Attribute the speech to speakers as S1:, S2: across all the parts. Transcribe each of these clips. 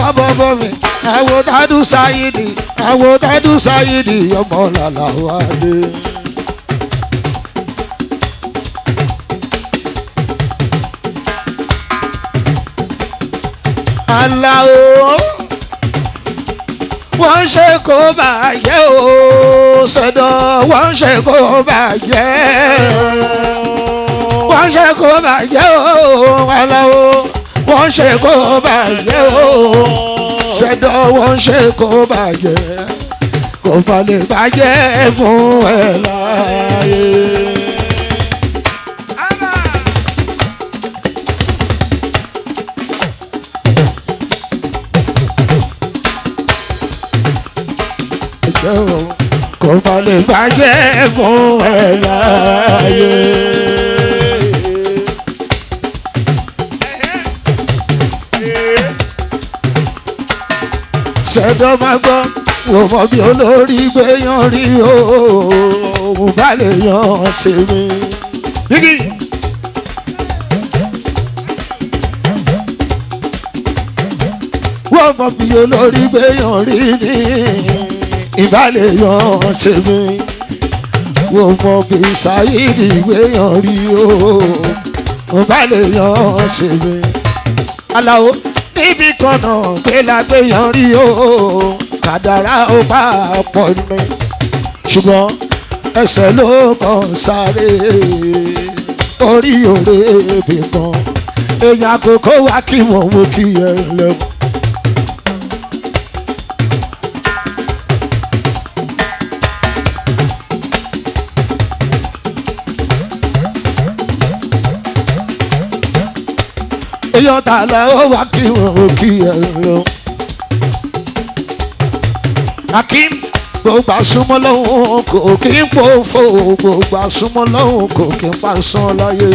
S1: pa bọ́bọ́ mi ẹ̀wò tádù sáyidì ẹ̀wò tádù sáyidì ọmọ làlà wálé. aláwo wọ́n ṣe kó bàjẹ́ o sọ́dọ̀ wọ́n ṣe kó bàjẹ́ wọ́n ṣe kó bàjẹ́ o aláwo wọ́n ṣe kó bàjẹ́ o sọ́dọ̀ wọ́n ṣe kó bàjẹ́ kò fà lè bàjẹ́ fún ẹ láàyè. jẹ́ o kò má lè bàjẹ́ fún ẹ láàyè. ṣẹ̀dọ̀ máa gbọ́ wò mọ bí olórí gbéyàn rí o òun bá lè yan tèmi. Bíkì. wọ́n mọ bí olórí gbéyàn rí ni ìbálẹ̀ yan tèmi wọ́n mọ bí sáyidì gbéyàn rí o ìbálẹ̀ yan tèmi. aláwo níbi kan náà gbé la gbéyàn rí o kàdàrá ó bá pọ̀ ní ṣùgbọ́n ẹsẹ̀ ló kàn sáré orí òre ibì kan èèyàn àkókò wá kí wọ́n mú kí ẹ lẹ́wọ̀n. èèyàn tààlà ó wá kí wọn ò kí ẹ lọ. akim gbogbo àsúnmọ́ lọ́hùn kò kí ń pòfo gbogbo àsúnmọ́ lọ́hùn kò kí ń pàṣán láyé.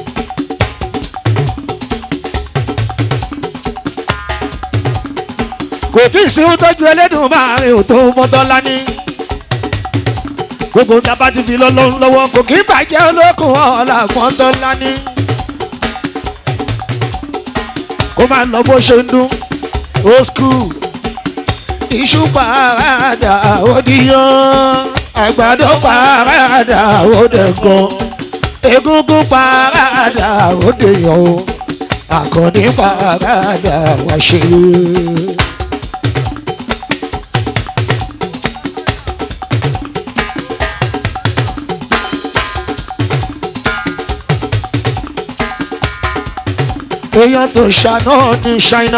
S1: kò tí ì sí ohun tọ́jú ẹlẹ́dùn máa rìn ò tó mọ́tọ́ lání. gbogbo tábà ti fi lọ́lọ́run lọ́wọ́ kò kí ń bàjẹ́ olókùn ọ̀la mọ́tọ́ lání kó máa lọ bó ṣe ń dún old school iṣu parada òdìyàn àgbàdo parada òdẹ̀gàn egungun parada òdèyàn o àkànní parada wá ṣe. èèyàn tó ṣàná ní ṣáínà.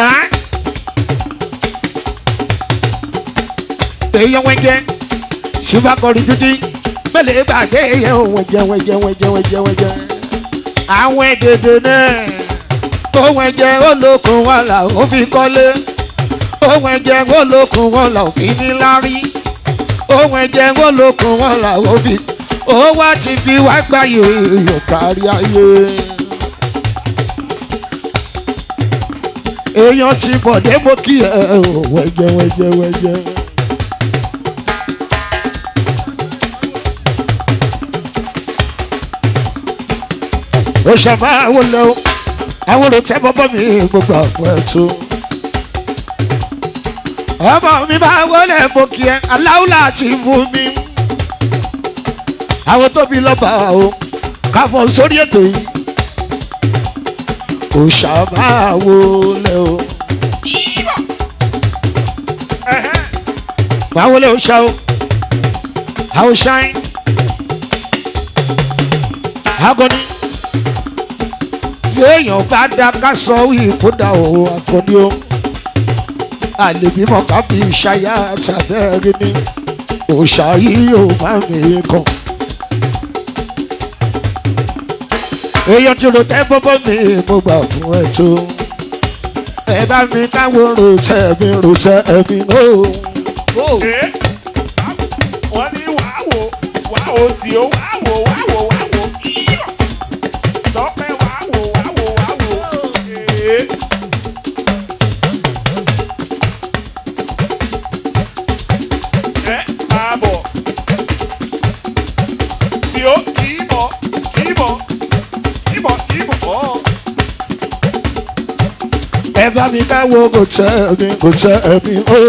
S1: èèyàn wẹ́jẹ́ ṣùgbọ́n títí mẹ́lẹ̀ gbàgbé èèyàn wẹ́jẹ́ wẹ́jẹ́ wẹ́jẹ́ wẹ́jẹ́ wẹ́jẹ́. àwọn èdèdè náà ohun ẹ̀jẹ̀ olókun wọn là ó fi kọ́lé ohun ẹ̀jẹ̀ olókun wọn là ó fi níláárí ohun ẹ̀jẹ̀ olókun wọn là ó fi ó wá ti fi wá gbáyé èèyàn kárí ayé. èèyàn ti bọ̀dé mo kí ẹ ò wẹ́jẹ́ wẹ́jẹ́ wẹ́jẹ́. ó ṣàmà àwọn lọ àwọn olùtẹ́ bọ́bọ́ mi gbogbo àpò ẹ̀tọ́. ọmọ mi máa wọlé mo kí ẹ aláwùlà ti mú mi. àwọn tóbi lọ́ba o káfọ́ sórí ètò yìí kò ṣàmáwò lẹ o. máa wọlé o ṣá o how shine agoni tí èèyàn bá dá ká sọ ìkódà o akọni o àlèbímọ ká fi ṣayá ṣàbẹ́rẹ́ ní òòṣà yìí ò máa ń rìn kàn. èèyàn tí ro tẹ́ bọ́bọ́ mi mo gbà fún ẹ tó ẹ bá mi káwọn ròṣẹ́ mi ròṣẹ́ mi ó.
S2: wọ́n ní wàá wò wàá wò tí ó wàá wò wàá wò wàá wò yíyọ̀ tọ́pẹ́ wàá wò wàá wò wàá wò. Ee. ẹ máa bọ̀ tí ó kì í bọ̀ kì í bọ̀ kì í bọ̀ kì í bọ̀ ọ́.
S1: ẹ bá mi káwọ́ kò tẹ́ mi kò tẹ́ mi o.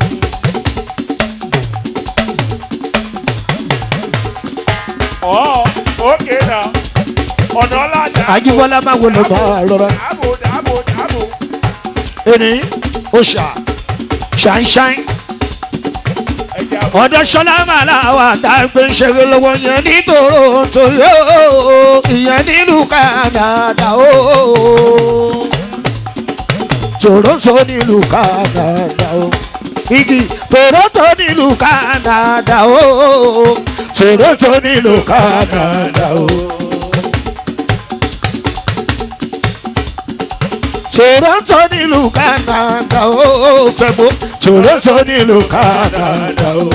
S2: ọ̀ ókè náà ọ̀nà ọ̀làjà.
S1: Ajíbọ́lá máa wọlé máa rọra.
S2: dáàbò dáàbò dáàbò.
S1: Èní ó ṣà ṣàǹṣàǹ.
S2: ẹja
S1: Ọ̀dọ̀ Ṣọlá Màlá wà tá a gbé ń ṣeré lọ́wọ́ yẹn ní Toronto yóò ìyẹn nílùú Canada o. Toronto nílùú Canada o. Igi Toronto nílùú Canada o. Toronto nílùú Canada o. Toronto nílùú Canada o. Fẹ́gbó Toronto nílùú Canada o.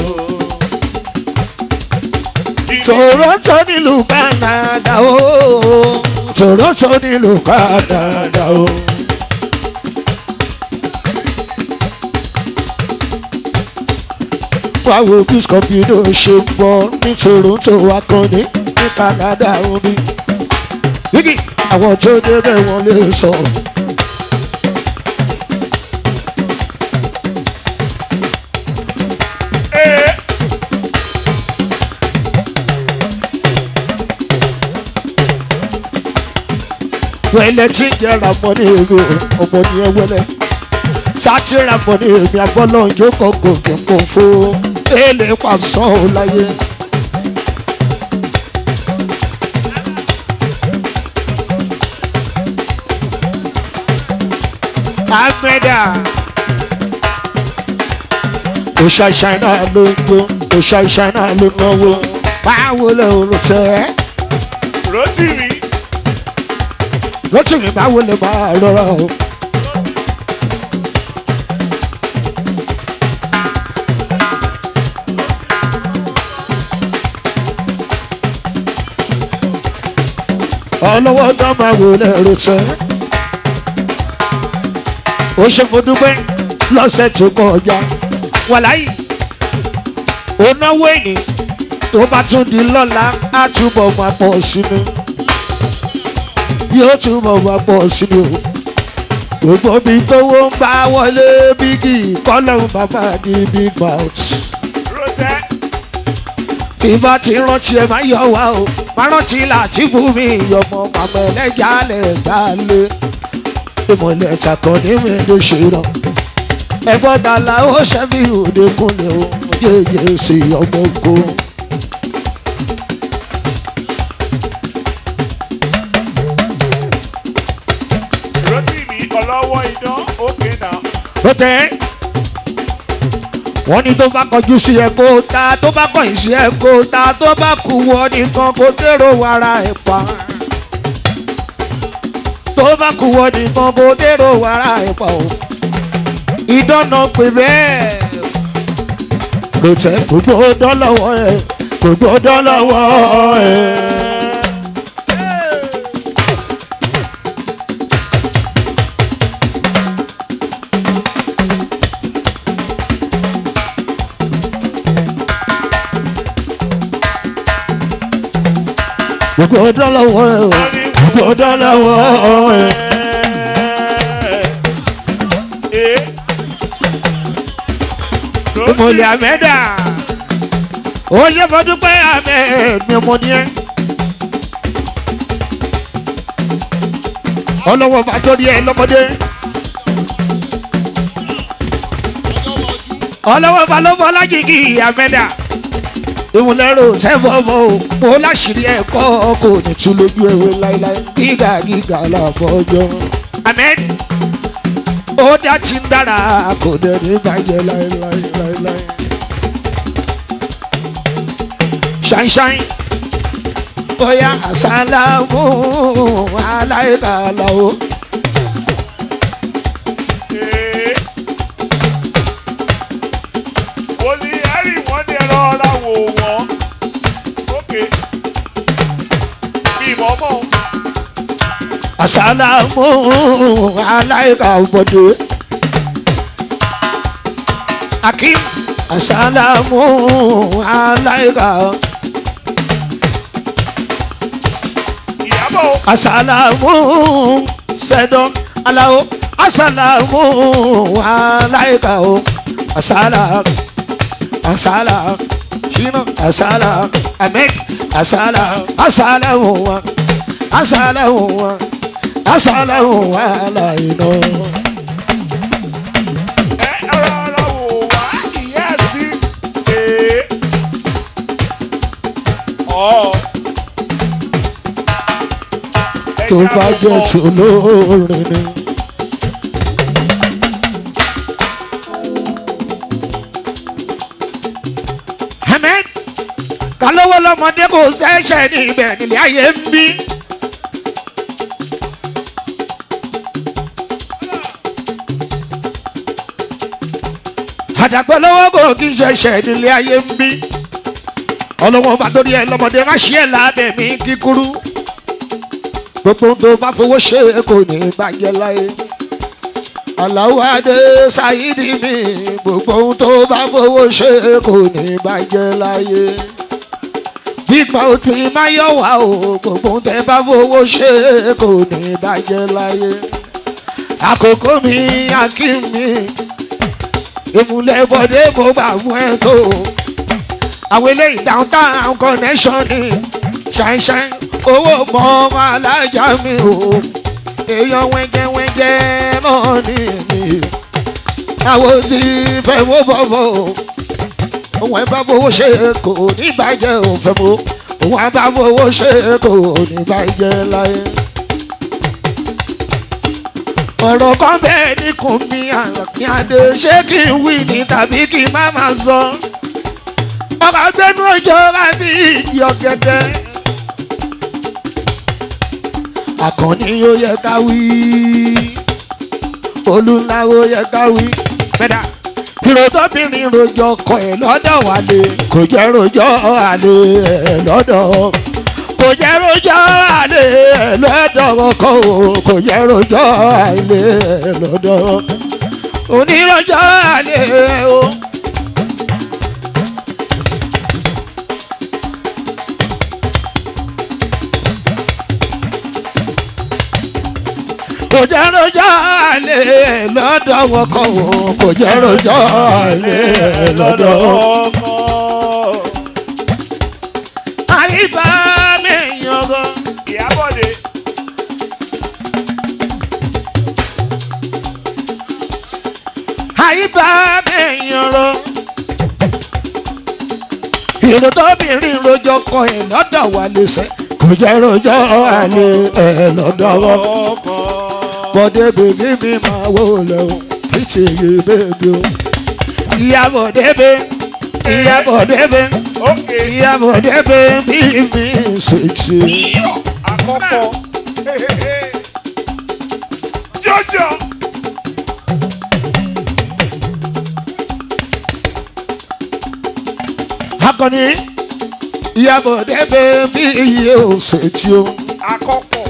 S1: Toronto nílùú Canada o. Toronto nílùú Canada o. Báwo bí Scorpio ṣe ń bọ̀ ní Toronto akọni ní Canada omi. Wíkì àwọn tó débẹ̀ wọ́n lè sọ.
S2: ee
S1: wẹ́lẹ̀ tí ń jẹ́ ramọ́ ní èrò ọmọ ní ẹ wẹ́lẹ̀ sátì ramọ́ ní èmi agbọ́lọ́ yóò kọ́ gòkè kò fó èlé pàṣọ ò láyé. Amẹ́dà òṣà ìṣáínà ló ń gbó òṣà ìṣáínà ló ń náwó báwo lè rò tẹ́
S2: rotimi
S1: lọ́tún mi báwo lè máa rọra o. ọlọ́wọ́ dá máa wò lẹ́rù tẹ́. ó ṣe mo dúpẹ́ lọ́sẹ̀ tó kọjá wàláyé ó náwó ènì tó bá tún di lọ́la á túbọ̀ máa pọ̀ sínú yóò túbọ̀ máa pọ̀ sínú o gbogbo mi tówó ń bá wọlé bígì kọ́lọ́hún bàbá di big mouth
S2: rotẹ
S1: tí bá ti rántí ẹ máa yọ wá o máa rántí láti fún mi yọmọ màmá ẹlẹ́jà lẹ̀ gbà lé ìmọ̀lẹ̀ ṣàkàn ní mi ló ṣe rán ẹgbọ́n dàlà ó ṣẹ́bí òde kúnlẹ̀ o yéye sí ọmọ ogun.
S2: rotimi ọlọ́wọ́ idán ókè náà
S1: ó tẹ́ wọ́n ní tó bá kọjú sí ẹ kó ta tó bá kọ̀yìn sí ẹ kó ta tó bá kú wọ nìkan kó dèrò wàrà ẹ̀ pa tó bá kú wọ nìkan kó dèrò wàrà ẹ̀ pa o ìdáná pè bẹ́ẹ̀ ló tẹ́ gbogbo dọ́lọ́wọ́ ẹ gbogbo dọ́lọ́wọ́ ẹ. gbogbo dọ́lọ́wọ́ ẹ o gbogbo dọ́lọ́wọ́ ẹ.
S2: ee
S1: ìmọ̀lẹ̀ àmẹ́dà ó ṣe fọdún pé àmẹ́ mi mo ní ẹ. ọlọ́wọ́ bá tó ní ẹ lọ́mọdé. ọlọ́wọ́ bá ló fọlá jìgì àmẹ́dà. ìmùlẹ́rù tẹ́fọ̀mọ́ o mo láṣìírí ẹ̀kọ́ kò ní tún lójú ewé láéláé gíga gíga làbọ̀jọ́. àmẹ́ ó dá ti ń dára kò dẹ̀ ní bàjẹ́ láéláéláéláé. ṣáínṣáín bóyá àsálàmù aláìkàlà o.
S2: ee wòlíì ẹ̀rí wọn ní ẹ̀rọ ọ̀la wò wọ́n ókè bí mọ́mọ́
S1: àsálàmù aláìkàbọ̀dé. akim àsálàmù aláìkà
S2: ìyàbọ̀
S1: àsálàmù sẹ́dọ̀ aláwọ̀ asalamu alaika o asala asala shina asala amek asala asalamu asalamu asalamu alaina.
S2: ẹ rọra wò wá ìyá sí. Ee. Ọ̀. Ẹ
S1: tó bá
S2: jáwọ́
S1: jẹ́
S2: fún-
S1: tolórin ni. Amen. Kálówó lọ́mọdé kò sẹ́sẹ̀ ní ibẹ̀ nílé ayé ń bí. Àdàgbọ́ lọ́wọ́ kò kí n ṣẹ̀ṣẹ̀ nílé ayé ń bí. Ọlọ́wọ́n bá dórí ẹ lọ́mọdé má ṣí ẹ̀ lábẹ́ mi kíkúrú gbogbo tó bá fowó ṣe kò ní bàjẹ́ láyé. Àlàó Adé Ṣáídì mi gbogbo ohun tó bá fowó ṣe kò ní bàjẹ́ láyé. Gbígbà òtún máa yọ̀ wá o gbogbo ohun tẹ́ bá fowó ṣe kò ní bàjẹ́ láyé. Àkókò mi akí mi ìmùlẹ̀ bọ̀dé mo gbà fún ẹ tó. Àwọn eléyìí downtown connection ni ṣàìṣàì owó mọ ọmọ alájà mi o èèyàn wẹ́jẹ́wẹ́jẹ́ náà ní mi àwọn tí fẹ́ mú bọ̀bọ̀ o òun ẹ̀ bá fowó ṣe kò ní bàjẹ́ ò fẹ́ mú òun ẹ̀ bá fowó ṣe kò ní bàjẹ́ láyé. ọ̀rọ̀ kan bẹ́ẹ̀ ní kùn mí àlàkí adé ṣé kí n wí ni tàbí kí n má máa sọ ọkọ̀ gbẹ́nu ọjọ́ bá bí ìdí ọ̀gẹ̀dẹ̀ àkànní ó yẹ ká wí olúńlá ó yẹ ká wí mẹ́ta ìròtọ́bìnrin rojọ́ ọkọ ẹ̀ lọ́dọ̀ wálé kò jẹ́ rojọ́ àlè ẹ̀ lọ́dọ̀ kò jẹ́ rojọ́ àlè ẹ̀ lọ́dọ̀ ọkọ o kò jẹ́ rojọ́ àlè ẹ̀ lọ́dọ̀ onírojọ́ àlè ẹ̀ o. kò jẹ́ rojọ́ àlè lọ́dọ̀ wọn kọ́ o kò jẹ́ rojọ́ àlè lọ́dọ̀ wọn.
S2: ọkọ.
S1: àyíbá mi yangàn.
S2: Ìyábọ̀dé.
S1: àyíbá mi yangàn. ìrò tóbìnrin rojọ́ kọ ẹ̀ lọ́dọ̀ wà lẹ́sẹ̀ kò jẹ́ rojọ́ àlè ẹ̀ lọ́dọ̀ wọn.
S2: ọkọ.
S1: bọ́dé bèbí mi máa wò lẹ́wọ̀n kí ti yé bèbí o. ìyàbọ̀ débé ìyàbọ̀ débé
S2: Ókè.
S1: ìyàbọ̀ débé bí mi ṣe ṣe.
S2: Àkọ́kọ́. Jọjọ.
S1: akọni ìyàbọ̀ débé bí iye ò ṣe tí o.
S2: Àkọ́kọ́.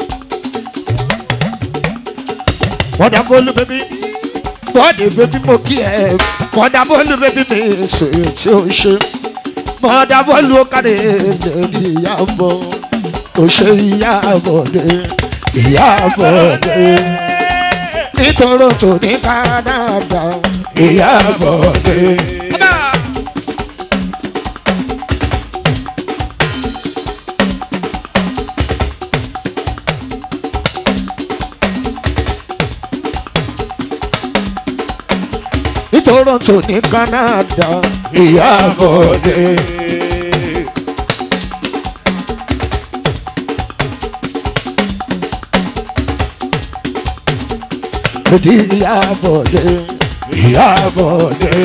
S1: bọ́dà bọ́ọ̀lù bẹ́bí bọ́ọ̀dì bẹ́bí mo kí ẹ bọ́dà bọ́ọ̀lù bẹ́bí mi ṣe tí o ṣe. bọ́dà bọ́ọ̀lù kàdé lórí ìyàbọ̀ ò ṣe ìyàbọ̀ dé ìyàbọ̀ dé. nítorí tó ní kánádà ìyàbọ̀ dé. nítorí tó ní kánádà ìyàbọ̀ dé. Di ìyàbọ̀ dé ìyàbọ̀ dé.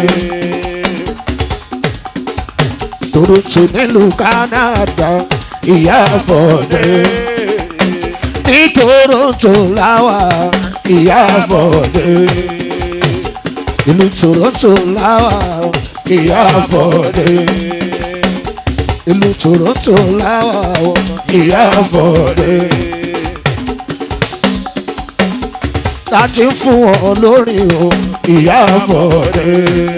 S1: Toronto nílùú Canada ìyàbọ̀ dé. Ní Toronto láwà ìyàbọ̀ dé. Ìlú Toronto láwà ìyàbọ̀ dé. Ìlú Toronto láwà ìyàbọ̀ dé. láti fún ọ lórí o ìyábọ̀dé.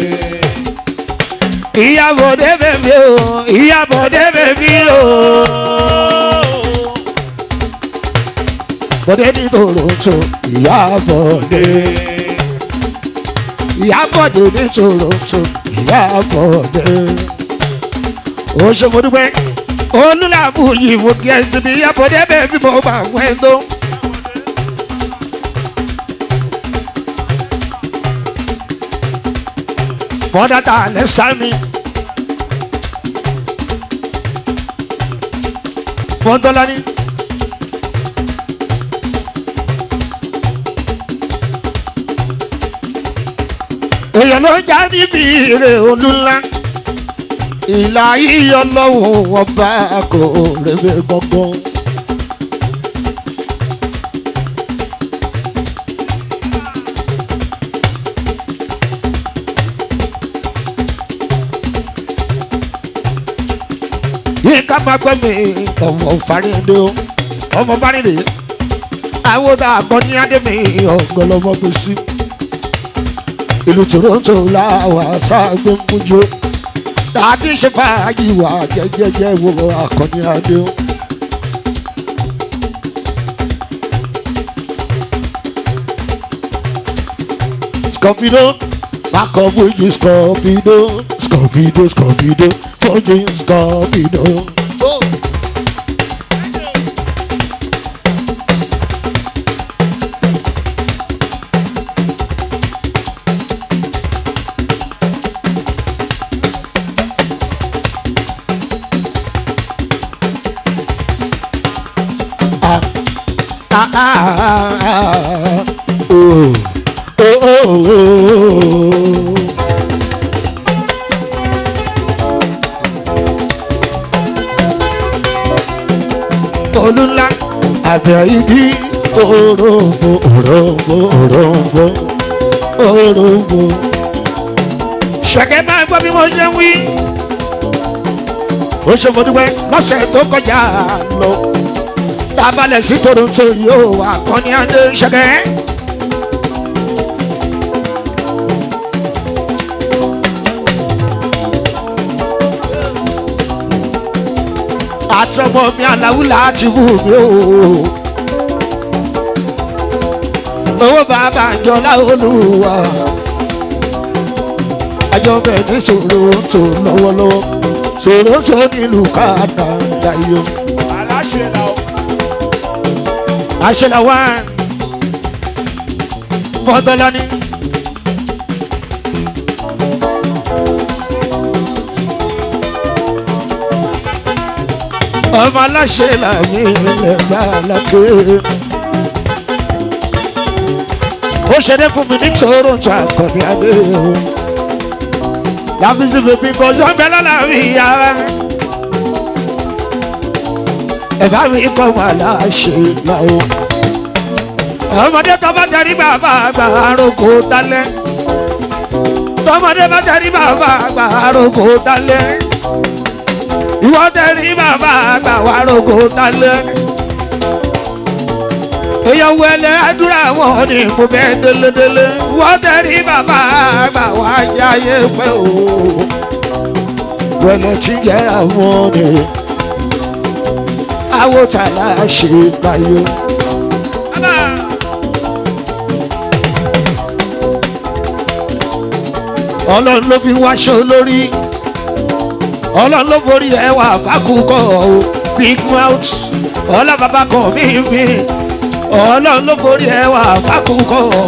S1: ìyábọ̀dé bèbí o ìyábọ̀dé bèbí o. bọ́dé ní toronto ìyábọ̀dé ìyábọ̀dé ní toronto ìyábọ̀dé ó ṣe mo dúpẹ́ olùlàbù yìí mo kí ẹ síbi ìyábọ̀dé bẹ́ẹ̀ bí mo bá wẹ́ tó. bọ́dá ta lẹ́ sámi. Mọ́tọ́lá ní. èèyàn ló já níbi ìrè olúńlá ìlà yíyọ lọ́wọ́ ọba kò rèé gbọ́ngbọ́n. yìí ká máa gbọ́ mi ọmọ fàrídé o ọmọ fàrídé àwọn àgbọ̀ ní adé mi ọ̀gọ́lọ́mọ gbèsè ìlú toronto làwọn àṣàgbé ń mújó dàdí ṣe fàájì wà jẹjẹjẹ wo akọni adé o. Scorpido, back up with you, Scorpido, Scorpido, Scorpido, Tọ́jú Scorpido. Oh. ah, ah, ah, ah, oh, oh, oh, oh. Olúńlá àbẹ̀ ibi òróǹbó òróǹbó òróǹbó òróǹbó. Ṣẹ̀kẹ́ máa gbọ́ bí mo ṣe ń wí. Ó ṣe mo dúpẹ́ lọ́sẹ̀ tó kọjá lọ tabalẹ̀ sí toronto yóò wà kọ́ni adé ṣẹ́gẹ́. àtọmọ mi aláwù láti wù mí o. owó bàbá àjọlá olúwa àjọ bẹ̀ ní toronto lọ́wọ́lọ́wọ́ toronto nílùú kánádà yìí
S2: aláṣẹ la o.
S1: àṣẹlá wá mọ́tọ́lání. ọmọ aláṣẹ làmì lẹ́gbà lákè. ó ṣeré fún mi ní toronto àkọ́ni adé o. láfíìsì bèbí kan jọ bẹ́ẹ̀ lọ́la mi yára ẹ̀bá mi kọ́ wà láṣẹ làwọn. ọmọdé tó bá tẹ̀rí bàbá àgbà àròkò dalẹ̀. tọmọdé bá tẹ̀rí bàbá àgbà àròkò dalẹ̀. ìwọ tẹ̀rí bàbá àgbà àròkò dalẹ̀. èèyàn wẹlé àdúrà wọn ni mo bẹ délédélé. ìwọ tẹ̀rí bàbá àgbà wà jáyé pẹ́ o. wẹlé tí jẹ́ àwọn ni awotala ṣe bayo. ọlọ́run ló fi wáṣọ lórí ọlọ́run ló forí ẹwà fákùkọ o big mouth ọlá bàbá kan mí mi ọlọ́run ló forí ẹwà fákùkọ o.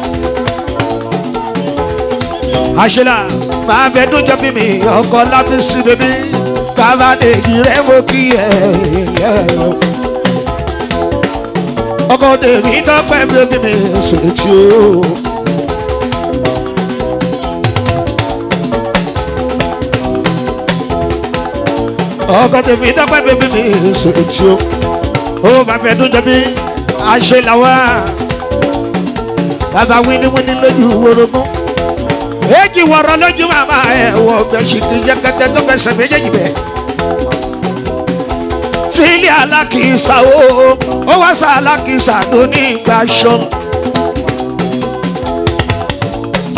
S1: àṣìlá máa bẹ dójọ́ bí mi ọkọ̀ lábísí bèbí bàbá dèjì rẹ̀ mo kí ẹ̀ ọkọ̀ tèmi tọ́pẹ́ bèbí mi ṣètì o. ọkọ̀ tèmi tọ́pẹ́ bèbí mi ṣètì o. ó bàbá ẹ̀dùn jẹ́ bí àṣẹ làwà bàbá wíníwíní lójú wórogún èjì wọ̀rọ̀ lójú màmá ẹ̀ wọ bẹ́sì kì í jẹ́ kẹ́tẹ́ tó fẹsẹ̀ méjèèjì bẹ́ẹ̀. sílẹ̀ alákìísà o ó wá sá alákìísà tó ní ìgbà ṣọ.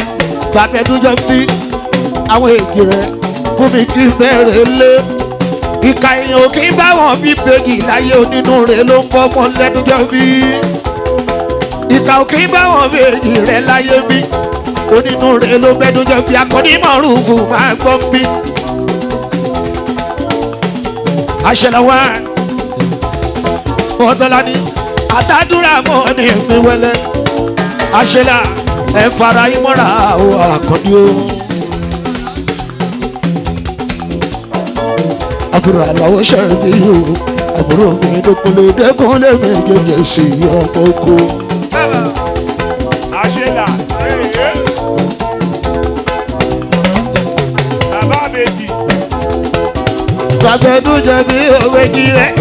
S1: bàbá ẹdúnjọ bí àwọn èjì rẹ fún mi kí bẹ́ẹ̀rẹ̀ lé ìka èèyàn ò kí ń bá wọn bí bèjì láyé onínú rẹ̀ ló ń bọ́ ọmọ lẹ́nu jọ bí. ìka ò kí ń bá wọn bèjì rẹ̀ láyé bí onínú rẹ̀ ló bẹ́nu jọ bí akọni mọ̀rùfù máa gbọ́ bí. àṣẹlẹ̀wá ọ̀dọ́lá ni àtàdúrà mọ́ ní mi wẹ́lẹ́ àṣẹlá ẹ fara yín mọ́ra o àkànní o. àbúrò àlàó ṣẹ̀rí o àbúrò mi dókòlè dẹ́kunlé mi gègé sí ọmọ oko.
S2: àṣelà èyí. bàbá méjì.
S1: gbàgbẹ́dún jẹ̀bi òwe jí rẹ̀.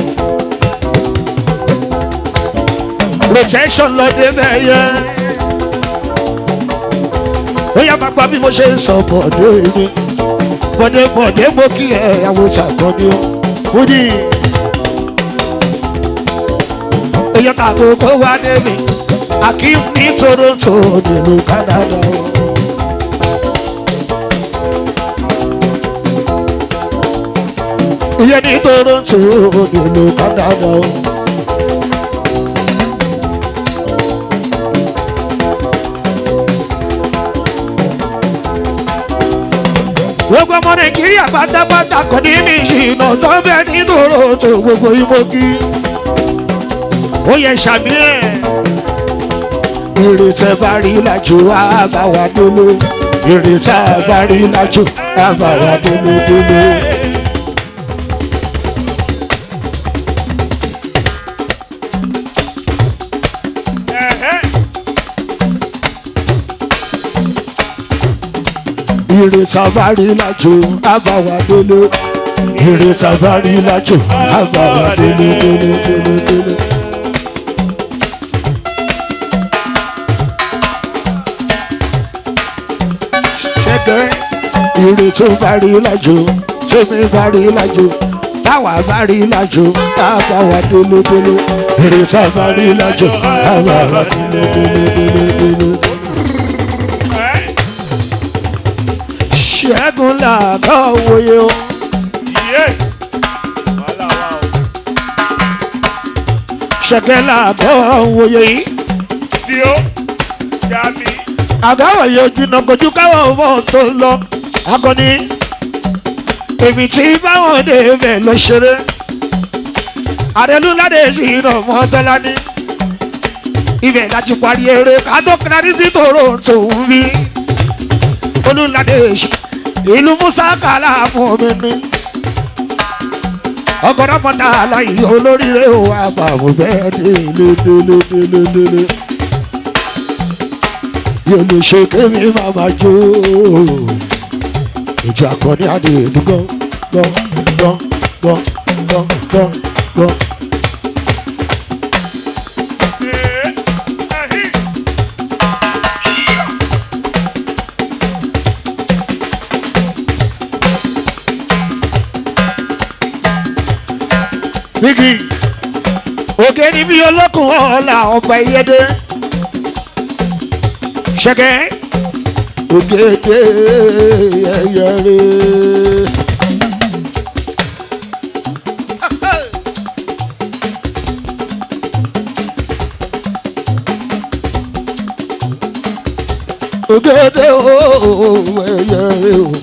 S1: protection lọ dé bẹ́yẹ. ó yá máa gbọ́ bí mo ṣe ń sọ bọ̀dé mi. bọ̀dé bọ̀dé mo kí ẹ àwọn ìṣàkọ́ni o. fúdì. èyí ká gbogbo wá dé mi. akim ní toronto nílùú canada o. ìyẹn ní toronto nílùú canada o. gbogbo ọmọ nàìjíríà pátápátá kò ní mí ìṣìnà tó ń bẹ ní toronto gbogbo imogi ó yẹ sàmì ẹ ìrètẹ bá rí lájú àbáwá dúró ìrètẹ bá rí lájú àbáwá dúró dúró.
S2: Ẹ̀hẹ́.
S1: ìrètà bá rí lájò àbáwá délé ìrètà bá rí lájò àbáwá délé délé délé délé. ṣẹ́gẹ́ ìrètò bá rí lájò sẹ́mi bá rí lájò táwa bá rí lájò àbáwá délé délé ìrètà bá rí lájò àbáwá délé délé délé délé.
S2: Ẹ́.
S1: ṣẹ́gun làbọ̀ wòye o.
S2: Yé. Wàhálà wà o.
S1: ṣẹ̀kẹ́ làbọ̀ wòye yìí.
S2: Tí ó. Gàmí.
S1: àbáwọ̀ yóò jìnnà kojú káwọn ọmọ tó lọ. akọni èmi tí báwọn dé bẹ̀ lọ ṣeré. àrẹlúládé ìṣìnà mọ́tọ́lá ní. ibẹ̀ láti parí eré kátó kílárí sí toronto ń bí. olùládé ìṣì ìlú musa kàlà fún mi ní. ọgọ́dọ̀ mọ́ta aláì olóríire ò wá bàbá bẹ́ẹ̀ délé délé délé délé yóò lè ṣe kémi máa ma jó ìjà kan ní adé ìdúgbò gbọ́ gbọ́ gbọ́ gbọ́ gbọ́ gbọ́.
S2: Ee. Ẹ̀hí.
S1: bíkì òkè ni bí olókùn ọ̀la ọgbà ìyẹ́dẹ́ ṣẹ́kẹ́ ògèdè ẹ̀yẹ̀rẹ̀. ògèdè ooo ẹ̀yẹ̀rẹ̀ o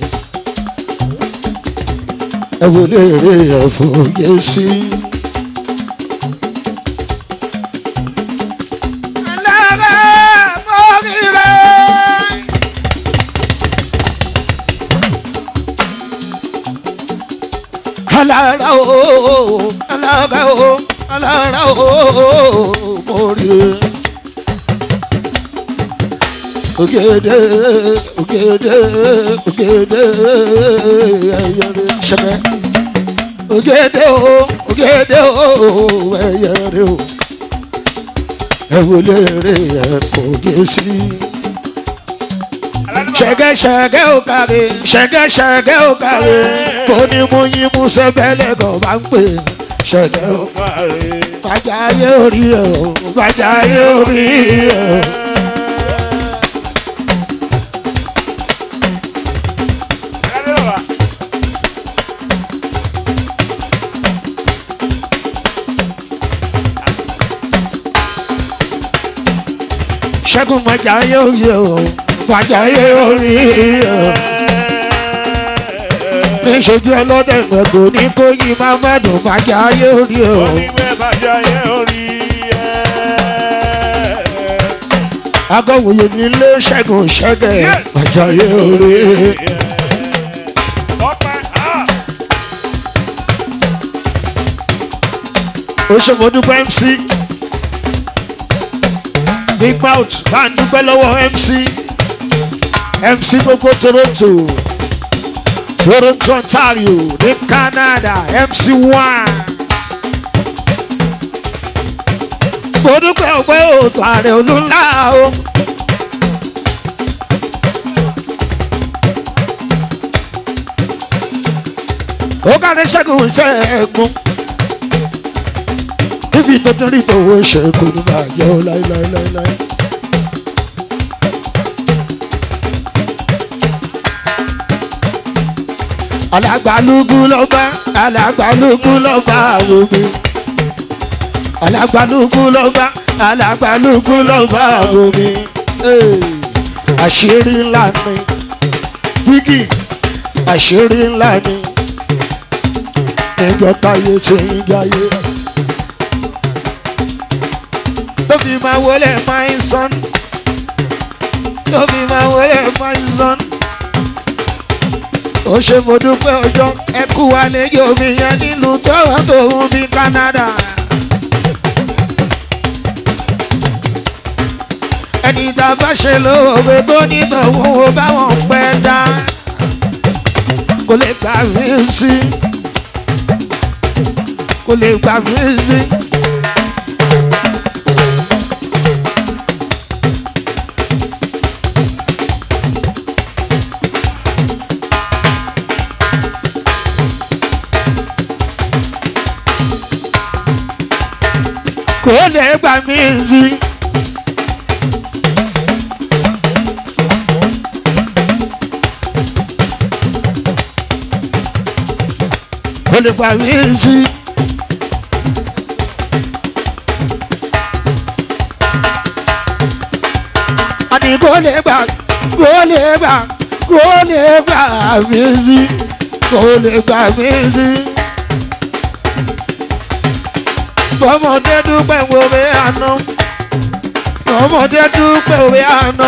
S1: ẹ wò lè rí ẹ̀fọ́ yẹ sí. Alára mọ́rìrẹ́. Alára ooo, alára ooo, alára ooo, mọ́rìrẹ́. Ògèdè, ògèdè, ògèdè, ẹ̀yẹ̀rẹ̀ ṣẹ̀fẹ̀. Ògèdè ooo, ògèdè ooo, ẹ̀yẹ̀rẹ̀ ooo ẹ wo léèrè ẹ kò gé sí. ṣẹ̀gẹ́ ṣẹ̀gẹ́ ò kàrí ṣẹ̀gẹ́ ṣẹ̀gẹ́ ò kàrí kò ní mú yín mú sẹ́bẹ̀lẹ̀ kan bá ń pè ṣẹ̀gẹ́ ò bàjá ayé orí ẹ̀ o bàjá ayé orí ẹ̀ o. ṣẹ́gun májà ayé òye o májà ayé orí o níṣojú ọlọ́dẹ gbẹ̀gbẹ̀ ní kó yí máa má dùn májà ayé orí o
S2: oníwẹ̀ bàjẹ́ ayé orí ẹ̀.
S1: agọ́wòye nílé ṣẹ́gun ṣẹ́gẹ̀ májà ayé orí
S2: ọpẹ́ ah.
S1: ó ṣe mo dúpẹ́ mc big mouth bá ń dúpẹ́ lọ́wọ́ mc mc gbogbo toronto toronto ontario ní canada mc one mo dúpẹ́ ọgbẹ́ òtò ààrẹ olúńlá o. ó kárí ṣẹ́gun iṣẹ́ ẹ̀gbọ́n níbi tó tún rí tòwó ṣe kò ní máa yọ ọ́ láéláéláé. alàgbàlúgbú lọ́ba alàgbàlúgbú lọ́ba omi alàgbàlúgbú lọ́ba alàgbàlúgbú lọ́ba omi àṣírí ńlá ni bígì àṣírí ńlá ni níjọ́ táyé ṣe ń jáyé ló fi máa wọlé my son ló fi máa wọlé my son ó ṣe mo dúpẹ́ ọjọ́ ẹ kú wa lẹ́yìn omi yẹn nílùú tọ́wọ́ tòun bí Canada. ẹni tá a bá ṣe lóore tó nítòun ó báwọn pẹ́ dá kò lè gbà mí sí kò lè gbà mí sí. kò lè gbà mí sí. kò lè gbà mí sí. àní kò lè gbà kò lè gbà kò lè gbà mí sí. kò lè gbà mí sí bọ́mọdé dúpẹ́ òwe àná bọ́mọdé dúpẹ́ òwe àná.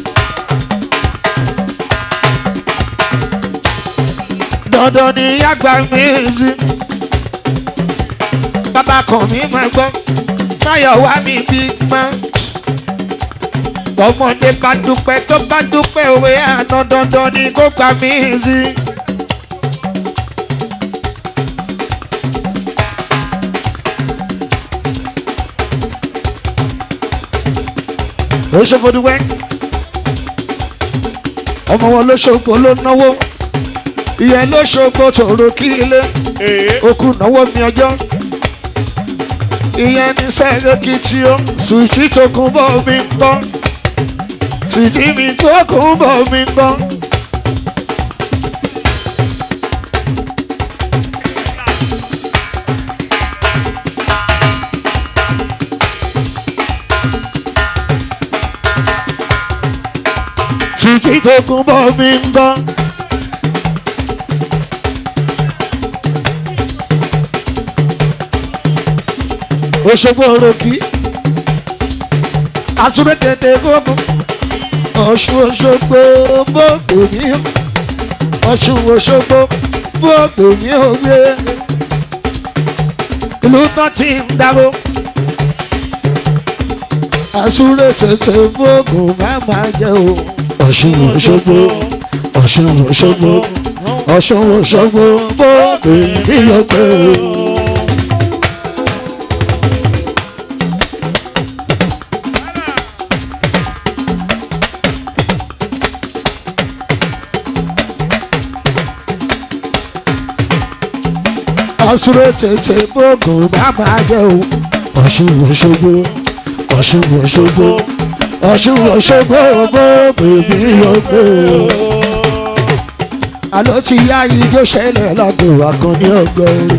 S1: dandan ni àgbà mi sí bàbá kan mi máa gbọ́ máyọ̀ wá mi bí mọ́. bọ́mọdé bá dúpẹ́ tó bá dúpẹ́ òwe àná dandan ni kó gbà mí sí. oṣofoduwẹ ọmọ wọn lóṣogbo ló náwó ìyẹn lóṣogbo tòrò kí ilé
S2: Ee.
S1: okùn náwó mi ọjọ́ ìyẹn ní sẹ́ẹ̀lẹ́kì tí ó sùìtì tó kún bọ́ mi ń gbọ́ sùìtì mi tó kún bọ́ mi ń gbọ́. sùìtì tó kún bọ́ mi ń gbọ́. Òṣogbo òròkì àtúndétètè gbogbo Ọ̀ṣun Òṣogbo gbogbo ní Ọ̀ṣun Òṣogbo gbogbo ní òwe ìlú náà ti ń dáwó àsúré tètè gbogbo má máa jẹ o Ọ̀ṣun Òṣogbo Ọ̀ṣun Òṣogbo Ọ̀ṣun Òṣogbo gbogbo ní òwe o. àsúré tètè gbogbo má máa jẹ o Ọ̀ṣun Òṣogbo Ọ̀ṣun Òṣogbo Ọ̀ṣun Òṣogbo gbogbo ní òwe o àlọ́ ti yá ijó ṣẹlẹ̀ lágbo àkànní ọgọ́rin.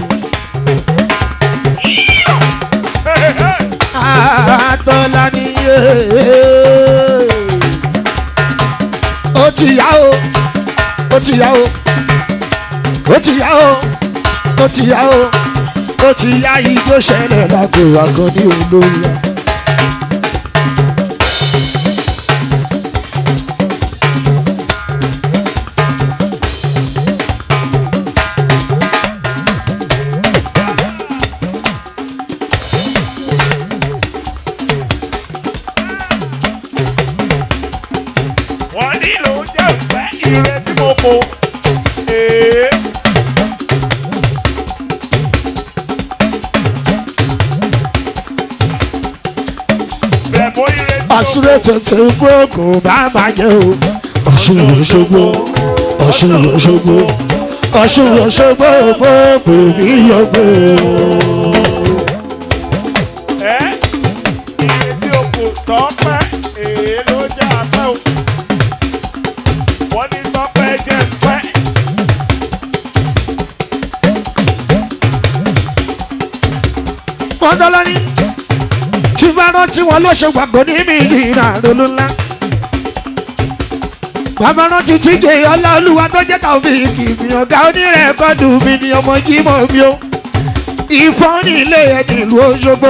S1: àtọ́lá ni yé ti yá o ó ti yá o ó ti yá o ó ti yá o ó ti yá ijó ṣẹlẹ̀ lágbo àkànní olóyè.
S2: wọ́n nílò jẹ́ òpẹ́ ire tí mo kó. Ee. Bẹ̀mú ire tí mo
S1: àṣírí
S2: kó.
S1: tètè gbóògùn bá máa jẹ o ọ̀ṣun òṣogbo ọ̀ṣun òṣogbo ọ̀ṣun òṣogbo gbogbo mi yọgbó.
S2: Ẹ́ ire tí o kò tọ́pẹ́ èé ló jẹ́ apẹ́ o. Wọ́n ní tọ́pẹ́ jẹ́ pẹ́.
S1: wọ́n dọ́lá ní tí bá rántí wọn ló ṣe gbàgbọ́ ní mi ìrìnà ronú ńlá. bàbá rántí jíde ọlá olúwa tó jẹ́ tàbíkì mi ọ̀gá onírẹ̀kọ́dù mi ni ọmọ jímọ̀ mi o. ìfọ́n ní ilé ẹ̀ nílùú Òṣogbo.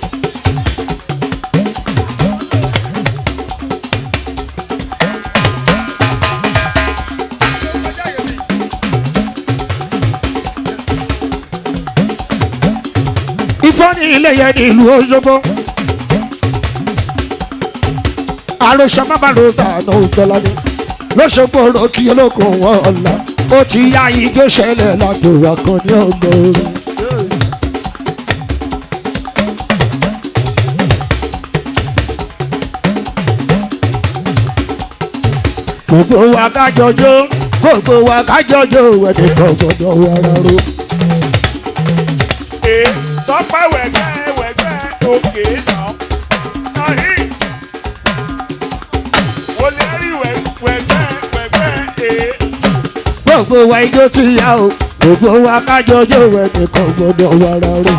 S1: ìfọ́n ní ilé ẹ̀ nílùú Òṣogbo. àròsọ má bàa rògbà àná òjọlá ni lọ́sọ̀gbọ̀ ọ̀rọ̀ kí ológun wọn ọ̀la ó ti yá ijó ṣẹlẹ̀ ládùn àkànní ọgbọ̀n. gbogbo wa kájọjó gbogbo wa kájọjó ẹnìkan gbọdọ̀ wàrà ro.
S2: Ee tọ́pẹ́ wẹ̀gbẹ́ wẹ̀gbẹ́ òkè náà. Ahi. Wọlé rí wẹ̀gbẹ́ wẹ̀gbẹ́ ee.
S1: gbogbo wa ijó ti yá o gbogbo wa kájọjó ẹnìkan gbọdọ̀ wàrà ro.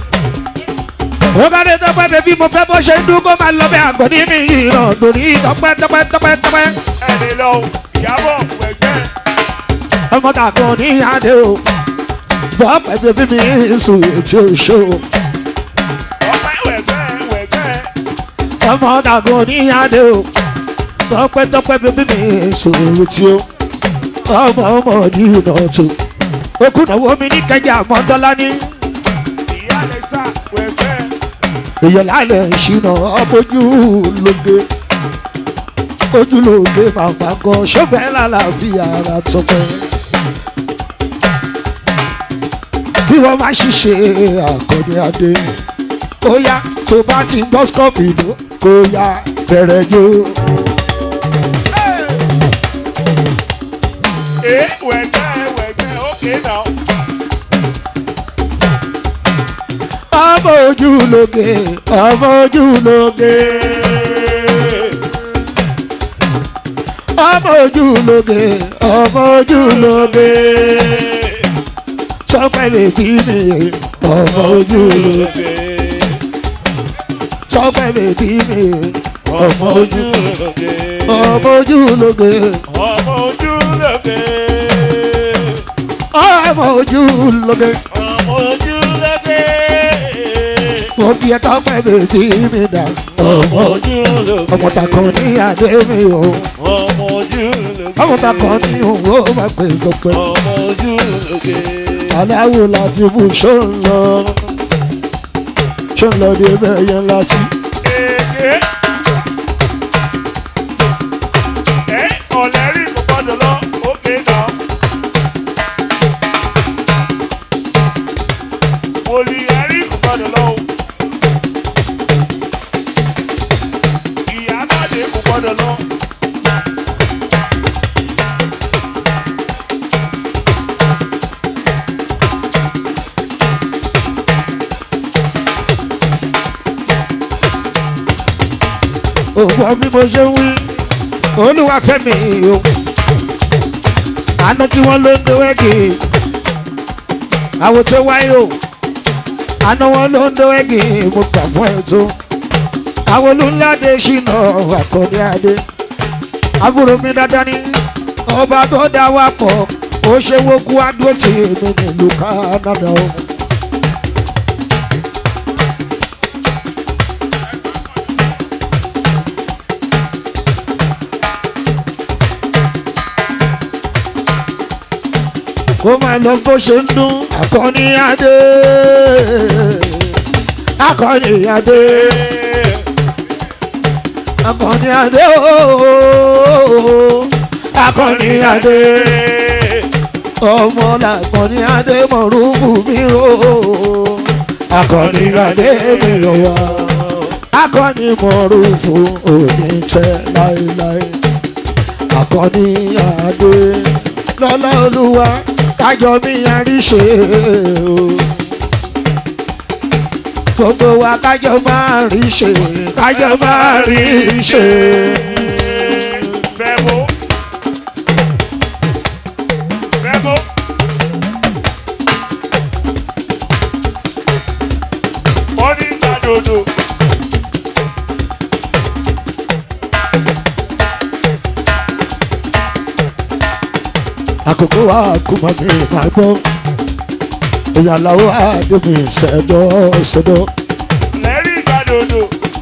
S1: ó bá dé tọpẹ́ bẹ́bí mo fẹ́ bó ṣe ń dún kó máa lọ bẹ́ àgbọ̀n ní mi ìràn lórí tọpẹ́ tọpẹ́ tọpẹ́ tọpẹ́.
S2: Ẹni lọ ìyàbọ̀ wẹ̀gbẹ́.
S1: ọmọ tàkùn ní adé o bọ́ pẹ̀lú bí mi sùn tí o ṣó
S2: Tọ́pẹ́ wẹ̀gbẹ́ wẹ̀gbẹ́.
S1: ọmọ tàkùn ní adé o bọ́ pẹ́tọ́pẹ́ bí mi sùn tí o ọmọ ọmọ ní ìnà tó okùnàwó mi ní kẹjà mọ́tọ́lá ní
S2: Ìyá lè sá wẹ̀gbẹ́.
S1: èèyàn lálẹ́ ìṣúná ọmọjú lóge ojú lóge màmá gan ṣọ́bẹ̀ lálàáfíà ara tọpẹ́. kí wọ́n má ṣiṣẹ́ àkọ́ni adé ó yá tó bá ti gbọ́ skọ́ọ̀pì ló kó yá bẹ̀rẹ̀ jó.
S2: Ee wẹ̀gbẹ́ wẹ̀gbẹ́ òkè náà.
S1: ọmọ ojú lóge ọmọ ojú lóge ọmọ ojú lóge ọmọ ojú lóge sọpẹ́ bèbí mi ọmọ ojú lóge sọpẹ́ bèbí mi ọmọ ojú ọmọ ojú lóge
S2: Ọmọ ojú lóge.
S1: ọmọ ojú lóge
S2: Ọmọ ojú lóge.
S1: mo fi ẹ tọpẹ́ bèbí mi dà ọmọ
S2: ojú lóge.
S1: ọmọ takàn ní adé mi o
S2: Ọmọ ojú lóge.
S1: ọmọ takàn ní òwò máa pè gbọpẹ́.
S2: Ọmọ ojú lóge.
S1: aláwo láti bù ṣó ń lọ ṣó ń lọ dé bẹ́ẹ̀ yẹn láti.
S2: Èké. Ẹ ọ̀lẹ́rì kò gbọ́dọ̀ lọ òkè náà. Olùyẹ̀rì kò gbọ́dọ̀ lọ o. Ìyábọ̀dé kò gbọ́dọ̀ lọ.
S1: òwò bí mo ṣe ń wí olúwa fẹ́mi o àná tí wọ́n ló ń do ẹ́gì àwọn tó wáyé o àná wọn ló ń do ẹ́gì mo gbà fún ẹ tó àwọn olùńláde ṣìnà àkọ́dé adé àbúrò mi dáadáa ní ọba tó dá wa pọ̀ ó ṣe wókú adó tí èmi nílùú Canada o. kó máa lọ bó ṣe ń dún akọni adé akọni adé akọni adé ooo akọni adé ọmọ làkọni adé mọ̀rúfù mi ooo akọni adé mi lọ́wọ́ akọni mọ̀rúfù òní tẹ́ láéláé akọni adé lọ́lá olúwa kájọ mi àríṣe o gbogbo wa kájọ máa rí ṣe kájọ máa rí ṣe.
S2: Fẹ́mo. Fẹ́mo. Wọ́n ní ìgbàdodo.
S1: àkókò wa kò mọ̀ mi máa gbọ́ ìyàlàwó àdébí ṣẹ̀dọ̀ ṣẹ̀dọ̀.
S2: Lẹ́rìí ìgbàdodo.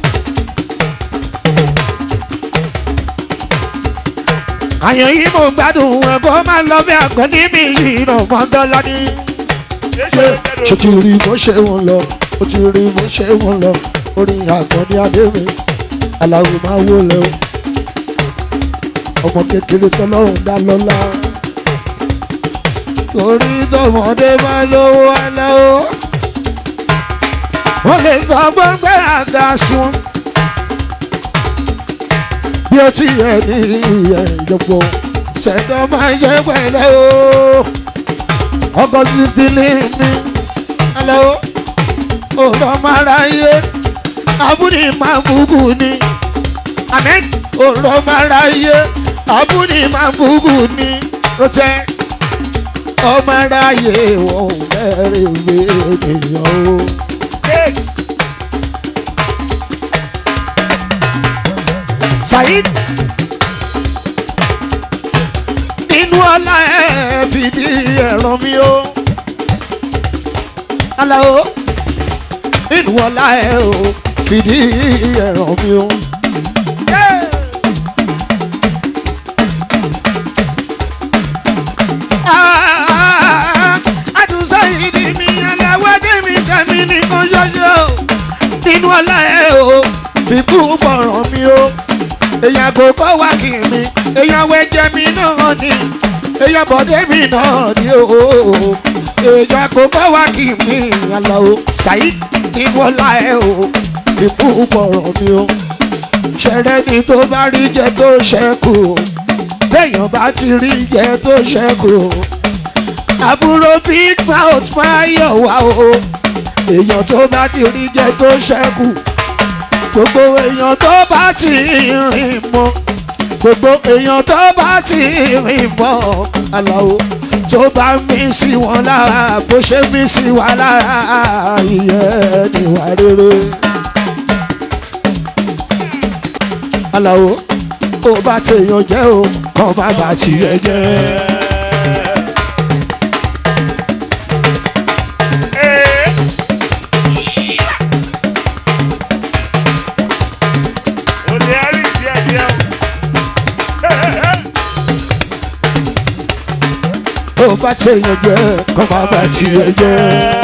S1: àyàn yìí mo gbádùn ẹ̀ kó máa lọ bí àgbọn ní mi yìí nà mọ́ńdọ́lá ní.
S2: Ṣé ṣe
S1: ṣe ti rí bó ṣe wọn lọ ó ti rí bó ṣe wọn lọ orin àgbọn ní adébí aláwo máa wó lẹ o ọmọ kékeré tọ́lọ́run dá lọ́lá torí tọmọdé bá lówó aláwo wọ́n lè sọ gbọ́ngbẹ́ àga sí wọn bí ó ti yẹ ní ìyẹn ìjọpọ̀ ṣẹ̀dọ̀ máa ń ṣe pẹ̀lẹ́ o ọkọ̀ títí ní ní aláwo ọ̀rọ̀ máa ráyé abúlé máa búkú ni amen ọ̀rọ̀ máa ráyé abúlé máa búkú ni rọ́tẹ́ ọmọ aráyé wọn ò bẹ̀rẹ̀ ìwé ènìyàn o.
S2: Kate.
S1: Saheed nínú ọlá ẹ fìdí ẹ̀rọ mi o. Aláwo nínú ọlá ẹ o fìdí ẹ̀rọ mi o. Àdùnsá yìí ni mi aláwọ̀ dé mi tẹ̀mí nìkan ṣoṣo. Nínú ọlá ẹ o fìkú bọ̀rọ̀ mi o èèyàn kò kọ́ wá kí mi èèyàn wẹ́jẹ́ mi náà ni èèyàn bọ̀dé mi náà ni o èèyàn kò kọ́ wá kí mi àlọ́ o ṣàyí ní wọ́lá ẹ o ìbú bọ̀rọ̀ mi o ṣẹ̀rẹ́ ni tó bá rí jẹ tó ṣẹ́kù o téèyàn bá ti rí jẹ tó ṣẹ́kù o àbúrò big mouth máa yọ̀ wá o èèyàn tó bá ti rí jẹ tó ṣẹ́kù gbogbo èèyàn tó bá ti rìn mọ́ gbogbo èèyàn tó bá ti rìn mọ́ aláwo tó bá mí sí wọn lára bó ṣe mí sí wa lára ìyẹn níwà rere. aláwo ó bá tèèyàn jẹ́ o kàn má bà tiẹ̀ jẹ́.
S2: Ee. O lè rí díẹ̀ díẹ̀ o.
S1: ó bá tèèyàn jẹ́ kàn má bà tiẹ̀ jẹ́.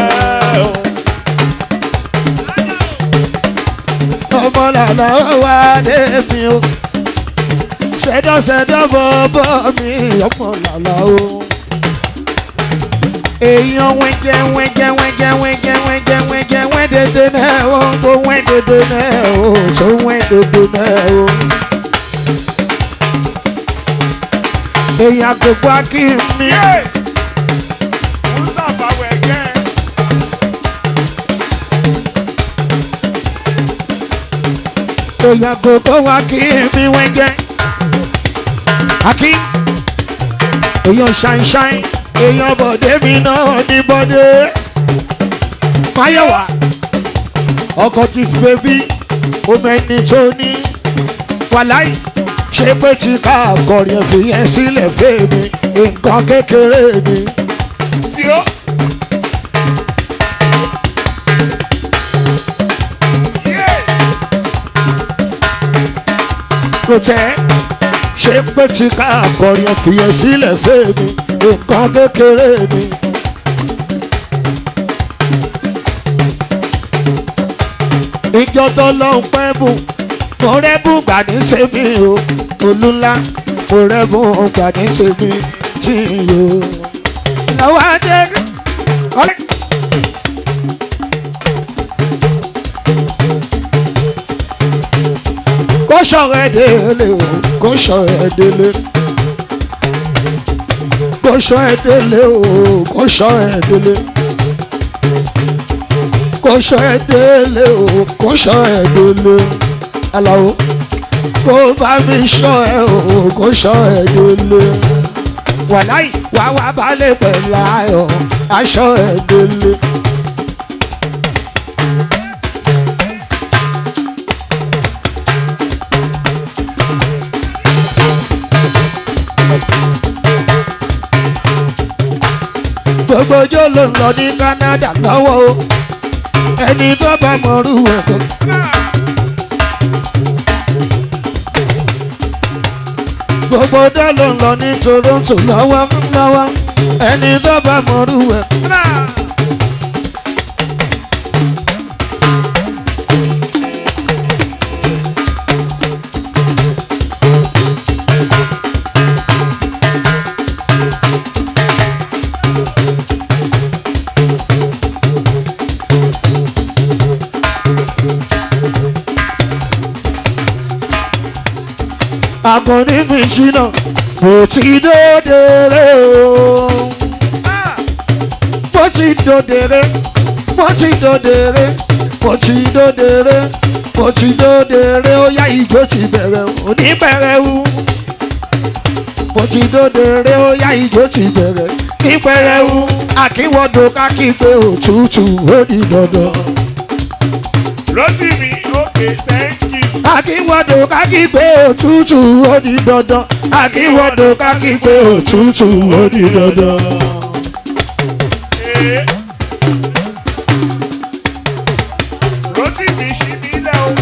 S1: ọmọ làlá wà débi o ṣẹdọṣẹdọ bọbọ mi ọmọ làlá o. èèyàn wẹ́jẹ wẹ́jẹ wẹ́jẹ wẹ́jẹ wẹ́jẹ wẹ́jẹ wẹ́dẹdẹ náà o kó wẹ́dẹdẹ náà o tó wẹ́dẹdẹ náà o. èèyàn gbogbo akí mi.
S2: Yé! Musa Bawẹ̀ gẹ́.
S1: èèyàn gbogbo wa kí mi wẹ́jẹ́. Akí èèyàn ṣàìṣàì èèyàn bọ̀dé mi náà ní bọ́dé. Máyọ̀wá ọkọ̀ ti fi bébí omi ẹni tó ní wàláì ṣé pé tí ká akọrin fi yẹn sílẹ̀ fèmí nǹkan kékeré ni.
S2: tí ó. Yeah.
S1: kò tẹ́ ṣé pé tí ká akọrin fi yẹn sílẹ̀ fèmí nǹkan kékeré ni. ìjọ tó lọ ń pẹ́ bù mo rẹ́bù gbà ní sẹ́mi o olúńlá mo rẹ́bù gbà ní sẹ́mi tí o. lọ́wọ́ adé ọ̀rẹ́. kó sọ̀rọ̀ ẹ̀ délé o kó sọ̀rọ̀ ẹ̀ délé kó sọ̀rọ̀ ẹ̀ délé o kó sọ̀rọ̀ ẹ̀ délé kó sọ̀rọ̀ ẹ̀ délé o kó sọ̀rọ̀ ẹ̀ délé aláwo kó bá mi sọ ẹ o kó sọ ẹ délé wàláì wá wá balẹ̀ pẹ̀lú ayọ̀ aṣọ ẹ délé. gbogbo ọjọ́ ló ń lọ ní Canada lọ́wọ́ o ẹni tó bá mọ̀rú ẹ̀ kò. gbogbo ọjọ́ ló ń lọ ní Toronto lọ́wọ́ lọ́wọ́ ẹni tó bá mọ̀rú ẹ̀. akọni mi ṣìnà mo ti dòdèrè o. mo ti dòdèrè mo ti dòdèrè mo ti dòdèrè mo ti dòdèrè ó yá ìjó ti bẹ̀rẹ̀ òní bẹ̀rẹ̀ wú. mo ti dòdèrè ó yá ìjó ti bẹ̀rẹ̀ ní bẹ̀rẹ̀ wú. àkíwọ́dọ̀ kákígbe òtútù ó di dandan.
S2: Rotimi, okay, thank you.
S1: akíwọ́dọ̀ kákígbe òtútù ó di dandan. akíwọ́dọ̀ kákígbe òtútù ó di dandan.
S2: Eh. Rotimi ṣì mí lẹ́ o.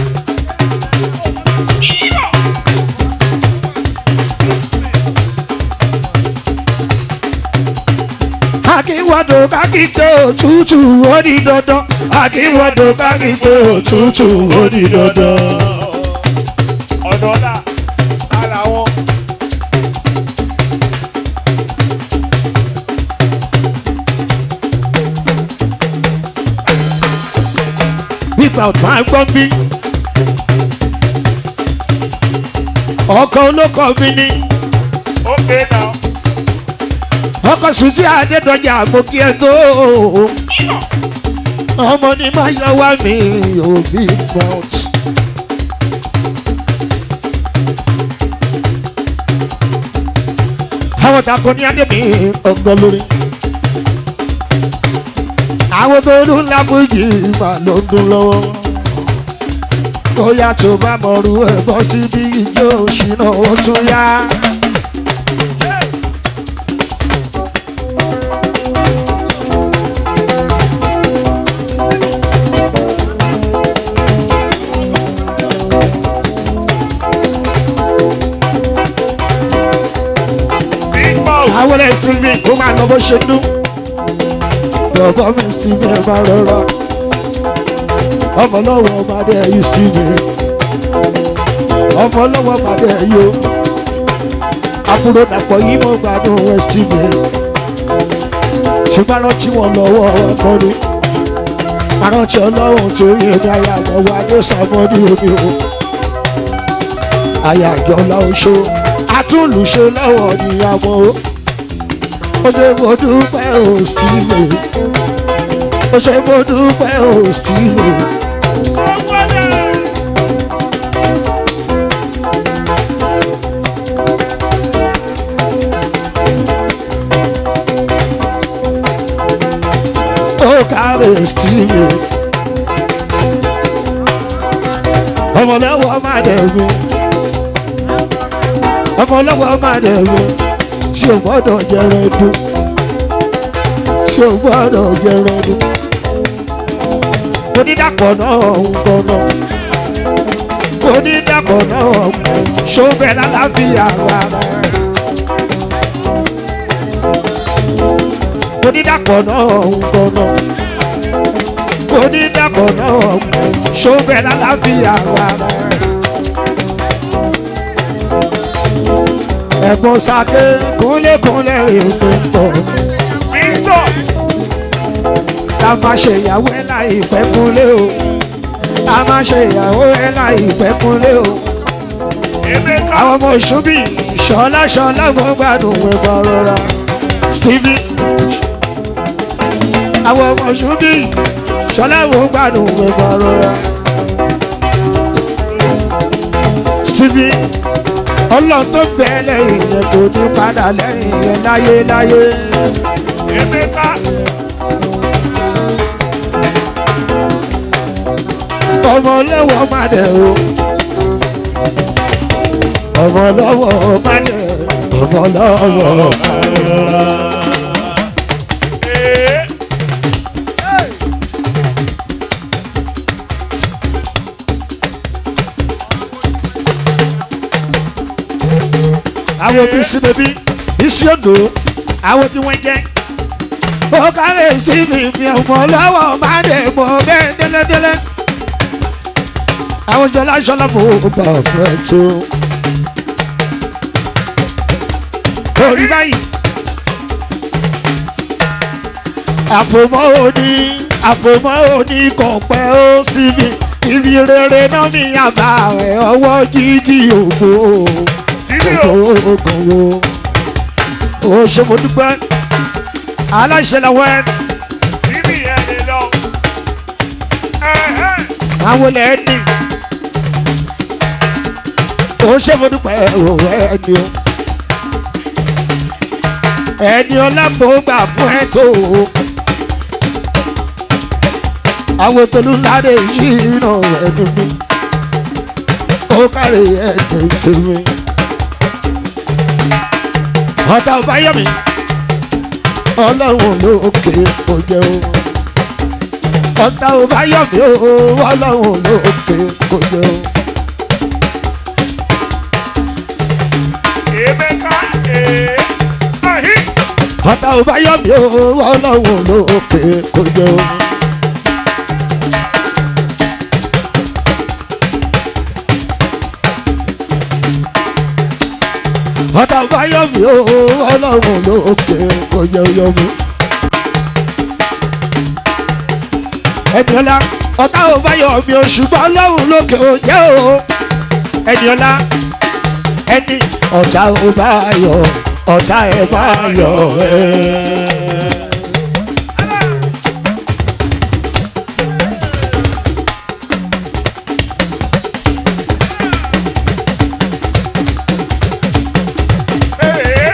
S1: akíwọ́dọ̀ kákígbe òtútù ó di dandan. akíwọ́dọ̀ kákígbe òtútù ó di dandan.
S2: Ọ̀nà ọ̀la, ara wọn.
S1: nígbà ọ̀tún àgbọ̀n bí. ọkọ̀ olóko mi ni
S2: Okay now.
S1: ọkọ̀ sùtì adédọ̀jà àgbòkí ẹ̀dọ́ ọmọ ní máa yọ wá mi òbí mount. àwọn tako ní adé mi ọgbọ́n lórí. àwọn tó dún lábújì mà ló ń dún lọ́wọ́. bóyá tó bá mọ̀rú ẹ̀ bọ́ síbí ijó ṣìnà ó tún yá.
S2: Big mouth.
S1: àwọn ẹ̀sìn mi kó máa lọ bó ṣe dún. bàbá mi sì mi ẹ̀ máa rọra. ọmọ lọ́wọ́ ọmọdé yìí sí mi. ọmọ lọ́wọ́ ọmọdé yìí o. àbúrò dàpọ̀ yìí mo gbádùn west mi. ṣùgbọ́n rántí wọn lọ́wọ́ ọkọni. àrántí ọlọ́run tó yẹ ní ayé lọ́wọ́ adé sàmọ́dí omi o. ayé àjọ láoṣó àtúnlùṣe lọ́wọ́ níyàwó ó ṣe mo dúpẹ́ òsìlè ó ṣe mo dúpẹ́ òsìlè ó kárẹ̀ òsìlè ọmọlẹ́wọ̀ má dẹ̀gbẹ́ ọmọ ọlọ́wọ́ máa dẹ̀ wọ tí o gbọ́dọ̀ jẹrẹ dùn tí o gbọ́dọ̀ jẹrẹ dùn onídàpọ̀ náà ń gbọ́nà onídàpọ̀ náà ṣọ́bẹ̀ lálàáfíà rárá onídàpọ̀ náà ń gbọ́nà onídàpọ̀ náà ṣọ́bẹ̀ lálàáfíà rárá. ẹ̀gbọ́n sake kúnlẹ̀kúnlẹ̀ ètò pọ̀
S2: Victor.
S1: ká má ṣe ìyàwó ẹ̀ láìpẹ́ kúnlẹ̀ o ká má ṣe ìyàwó ẹ̀ láìpẹ́ kúnlẹ̀ o
S2: Emeka.
S1: àwọn ọmọ ìṣúbì ṣọlá ṣọlá mo gbádùn ẹ̀gbọ́n rọra stevie àwọn ọmọ ìṣúbì ṣọlá mo gbádùn ẹ̀gbọ́n rọra stevie ọlọ́run tó bẹ́ẹ̀ lẹ́yìn yẹn kò ní padà lẹ́yìn yẹn láyé láyé.
S2: Emeka.
S1: ọmọ lọ́wọ́ má dẹ̀ o ọmọ lọ́wọ́ má dẹ̀ ọmọ lọ́wọ́ má dẹ̀.
S2: Ee.
S1: àwọn bísí bèbí bísí odò àwọn tí wọ́n jẹ́ ó kárẹ̀ sí mi mi ọmọ lọ́wọ́ má dẹ̀ mọ́ bẹ́ẹ̀ délẹ́délẹ́ àwọn jọlá ṣọlá fò bá fẹ́ tó. orí báyìí àfòmọ́ òní àfòmọ́ òní kò pẹ́ ó síbi ibi rere náà ní àbá rẹ̀ ọwọ́ jíjí ògbó
S2: Sílíò.
S1: ògbó ó ṣe mo dúpẹ́ aláṣẹ làwọn ẹ̀
S2: Sílí ẹni lọ. Ẹ̀hẹ́.
S1: àwọn ilẹ̀ ẹni ó ṣe mo dúpẹ́ òwò ẹni o ẹni ọlámọ̀ọ́gbà fún ẹ tó o àwọn tolúládé yìí nà ẹni mi ó kárí ẹ̀jẹ̀ ṣe mi ọ̀tá ọ̀báyọ̀mí ọlọ́run lókè kò jẹ́ o ọ̀tá ọ̀báyọ̀mí o ọlọ́run lókè kò jẹ́ o.
S2: Emeka. Ee. Ahi.
S1: ọ̀tá ọ̀báyọ̀mí o ọlọ́run lókè kò jẹ́ o. ọ̀tá ọ̀báyọ̀mí o ọlọ́run lókè kò jẹ́ o yọ̀mí. ẹnìọ́lá ọ̀tá ọ̀báyọ̀mí o ṣùgbọ́n ọlọ́run lókè ò jẹ́ o. ẹnìọ́lá ẹni ọ̀tá ọ̀báyọ̀ ọ̀tá ẹ̀ bá yọ̀ ẹ́.
S2: Ee.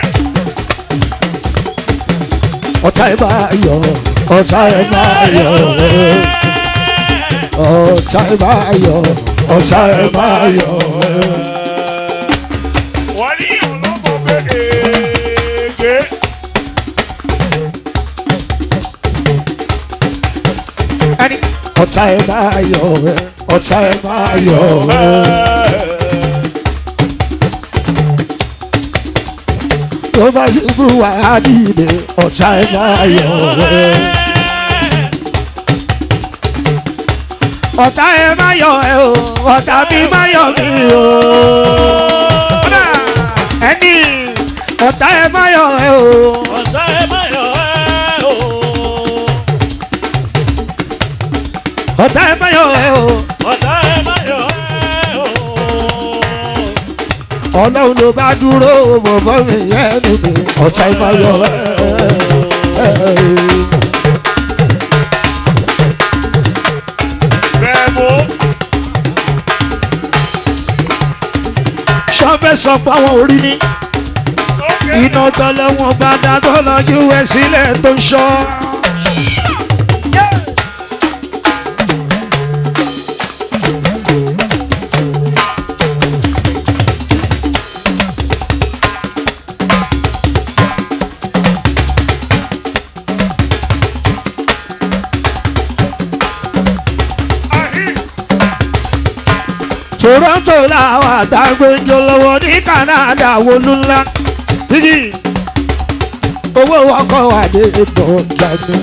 S1: ọ̀tá ẹ̀ bá yọ̀ ọ̀tá ẹ̀ bá yọ̀ ẹ́. ọ̀tá ẹ̀ bá yọ̀ ọ̀tá ẹ̀ bá yọ̀ ẹ́.
S2: Wọ́n ní ọlọ́mọ gbẹ́gẹ́gẹ́.
S1: ẹni ọ̀tá ẹ̀ bá yọ̀ ẹ́ ọ̀tá ẹ̀ bá yọ̀ ẹ́. tó bá ṣubú wà á dìde ọ̀tá ẹ̀ bá yọ̀ ẹ́. ọ̀tá ẹ̀ má yọ̀ ẹ́ o ọ̀tá mi má yọ̀ mí o. Ọ̀dà, ẹni ọ̀tá ẹ̀ má yọ̀ ẹ́ o.
S3: ọ̀tá ẹ má yọ̀ ẹ́ o.
S1: ọ̀tá ẹ̀ má yọ̀ ẹ́ o.
S3: ọ̀tá ẹ má yọ̀ ẹ́ o.
S1: ọlọ́run ló bá dúró bọ̀bọ̀ mi yẹn níbi ọ̀tá ẹ̀ má yọ̀ ẹ́.
S2: Bẹ́ẹ̀mú.
S1: sọ́fẹ́ sọ pé àwọn orí ní
S2: Lókè.
S1: iná tọ́lọ́ wọn bá dá tọ́lọ́ ju ẹ̀ sílẹ̀ tó ń ṣọ́. toronto làwọn àtàgbẹ́jọ lọ́wọ́ ní canada wọnú ńlá dídì owó ọkọ̀ wà dé ìbọn jáde.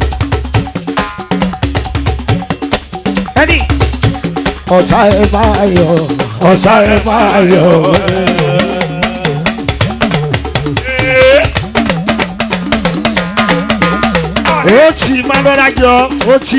S1: ẹni ọ̀tá ẹ̀ máa yọ ọ̀tá ẹ̀ máa yọ. ó tì máa lọ́ra jọ ó tì.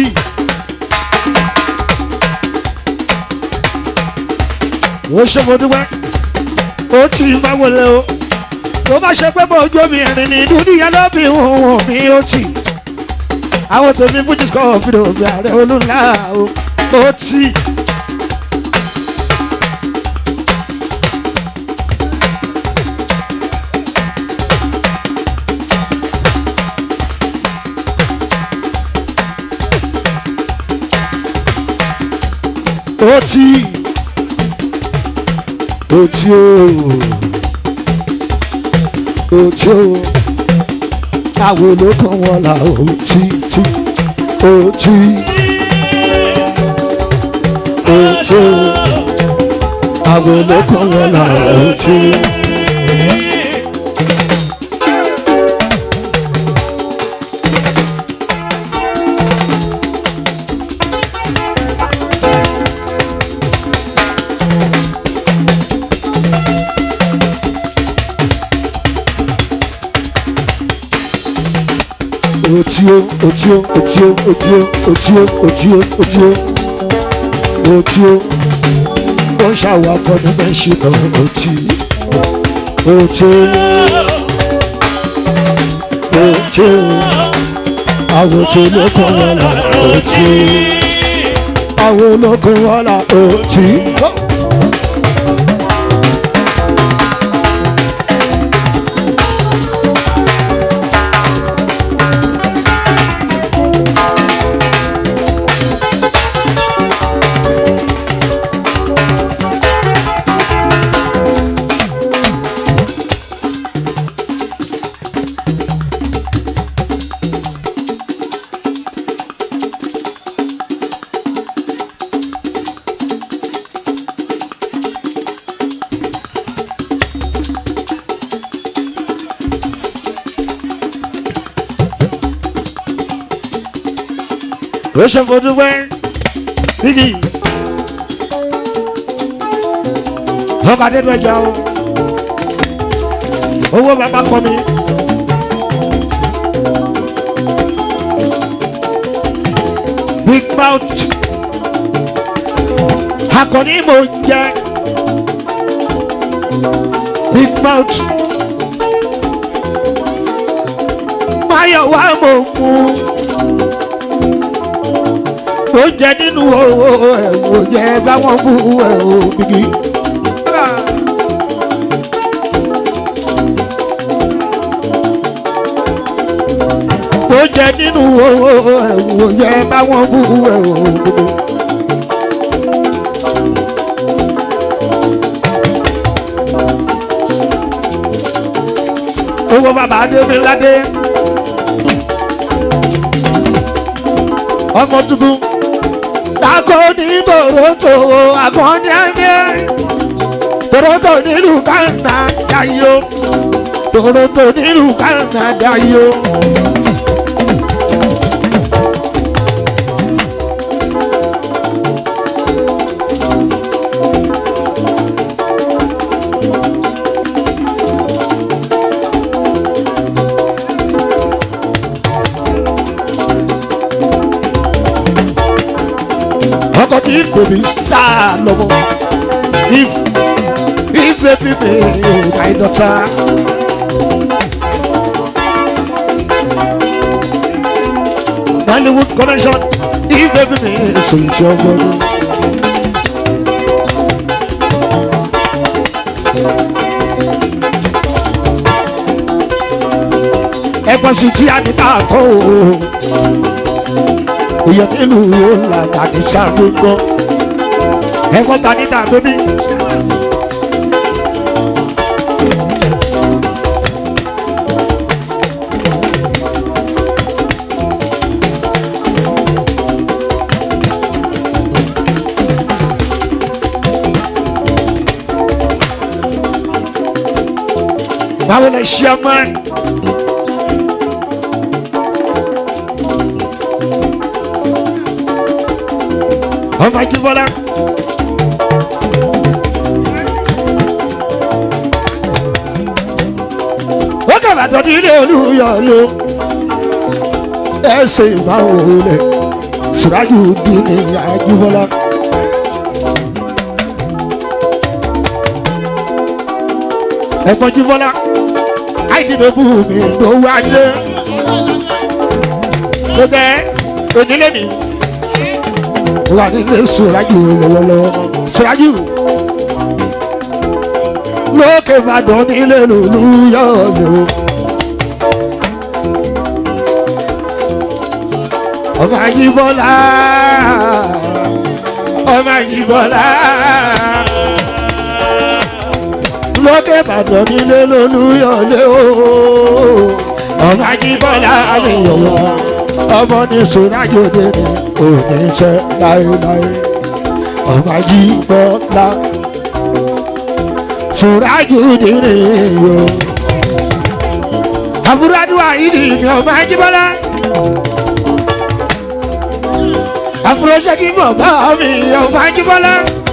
S1: ó ṣe mo dúpẹ́ ó tì máa wọlé o tó bá ṣe pé bó ojú omi ẹ̀rìn ní dúdú yẹn ló bí òun mi ó tì. àwọn tèmi fújì sọ fìdí òbí ààrẹ olúńlá o ó tì. Oti Oti o Oti o Àwọn olókùn wọn là oti ti Oti Oti o Àwọn olókùn wọn là oti. Otio, otio, otio, otio, otio, otio, otio, otio. Wọ́n ṣàwákọ̀ ní mẹ́ṣínà otí. Otio, otio. Àwọn tí olókun wọn là otí. Àwọn olókun wọn là otí. ó ṣe fojú wẹ́ bíjì ọba dédú ẹja o owó bàbá kọ mi. big mouth akọni mo jẹ big mouth mayo wa mo mu ó jẹ nínú owó ẹ̀wò jẹ báwọn bú ẹ̀wò bìbí. ó jẹ nínú owó ẹ̀wò jẹ báwọn bú ẹ̀wò bìbí. owó bàbá adébíládé ọmọ tuntun kakọ ní toronto akọni ẹni toronto nílùú canada yìí o toronto nílùú canada yìí o. ọkọ tí kò ní dá lọ́wọ́ if if baby me oh my daughter. Hollywood connection if baby me so it's your body. ẹ̀gbọ́n sì tí a ní ká kó o èèyàn nílùú ọ̀la tàbí sàgbégbọ́ ẹ̀kọ́ ta ní tàbí bí. báwo lè ṣe ọmọ ẹ. ọmọ jíbọ́lá. ó kàbàtọ̀ ní ilé olúyọ̀ ló ẹsẹ̀ ìbáwò rẹ̀ sùrájú bí ní àjíbọ́lá. ẹ̀gbọ́n jíbọ́lá àìdìbò mi ló wáyé. tó bẹ́ onílé mi wà nílé sùrájú lọ́wọ́lọ́wọ́ sùrájú lókè ìbàdàn nílé olúyọ̀ ló. ọmọ ayíbọ́lá ọmọ ayíbọ́lá lókè ìbàdàn nílé lólúyọ̀lé o ọmọ ayíbọ́lá àlèyọ̀wọ́ ọmọ ní sùnàjòdè ní oníṣẹ́ láéláé ọmọ ayíbọ́lá sùnàjòdè ní o àbúrò àdúrà yìí ni ọmọ ayíbọ́lá àfúrọ́ṣẹ́ kí bàbá mi ọmọ ajíbọ́lá.